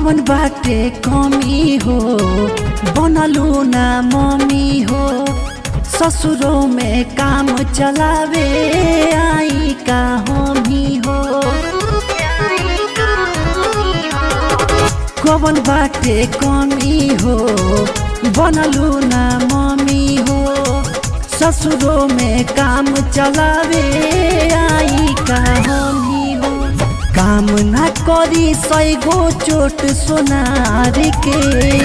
कवन बाटे कमी हो बनलू ना मम्मी हो ससुरों में काम चलावे आई का हमी हो कवन बाटे कमी हो बनलू ना मम्मी हो ससुरों में काम चलावे आई का हमी हो काम ना करी सैगो चोट सोनार के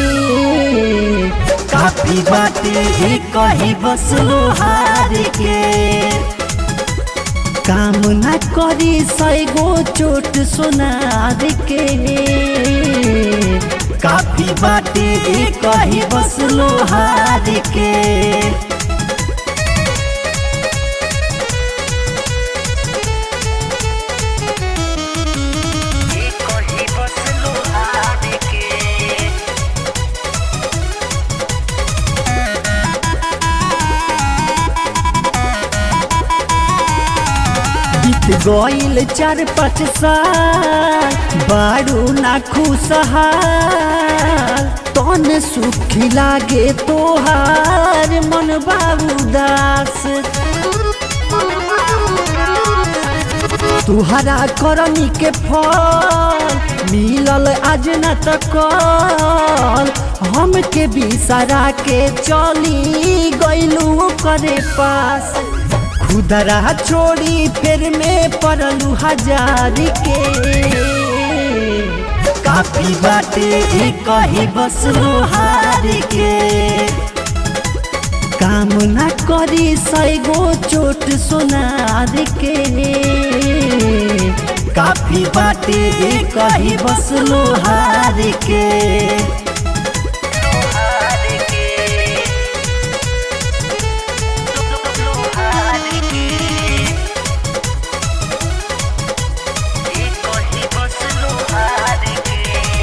काफी बाटे ही कही बस लोहार के काम ना करी सैगो चोट सोनार के काफी बाटे ही कही बस लोहार के कही बस लोहार के बीत गईल चार पाँच साल बारू ना खुशहाल तन सुखी लागे तोहार मन बाबू दास तुहरा करनी के फल मिलल आज न तक हम के बिसरा के चली गईलू करे पास खुदरा छोड़ी फिर में पड़लू हजार के काफी बाटे ई कही बस लोहार के काम ना करी सैगो चोट सोनार के काफी बाटे ई कही बस लोहार के लोहार के लोहार के कही बस लोहार के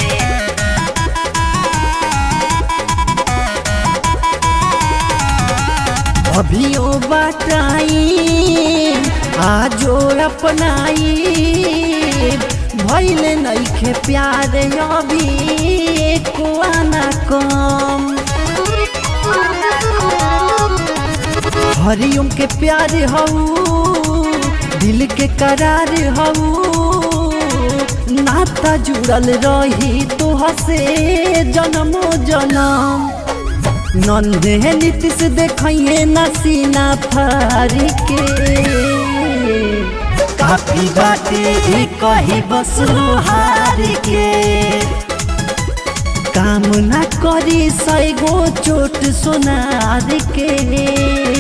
अभियो बटाई आजो अपनाई भैल नैखे प्यार अभी कुआना कम हरिओम के प्यार हऊ दिल के करार हऊ नाता जुड़ल रही तोह से जन्मो जन्म नंदे नीतीश देखिए नसीना फारी के काफी बाटे ई कही बस लोहार के काम ना करी सैगो चोट सोनार के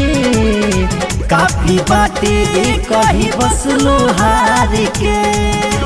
काफी बाटे ई कही बस लोहार के